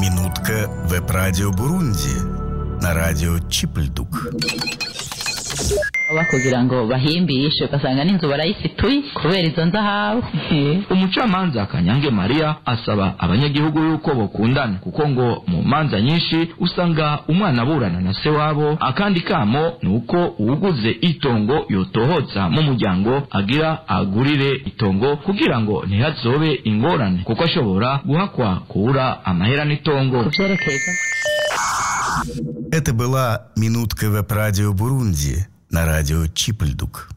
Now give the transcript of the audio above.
Минутка веб-радио Бурунди на радио Чипльдук. baba kugira ngo bahimbishe ugasanga n'inzu barayifituye kubera izo nzahabu umucamanza kanyange mariya asaba abanyagihugu yuko bokundana kuko ngo mu manza nyinshi usanga umwana aburana na se wabo akandi kamo ni uko uwuguze itongo yotohotsa mu muryango agira agurire itongo kugira ngo ntihazobe ingorane kuko ashobora guhakwa kubura amahera n'itongo kuvyerekeye Это была «Минутка веб-радио Бурунди» на радио Чипльдук.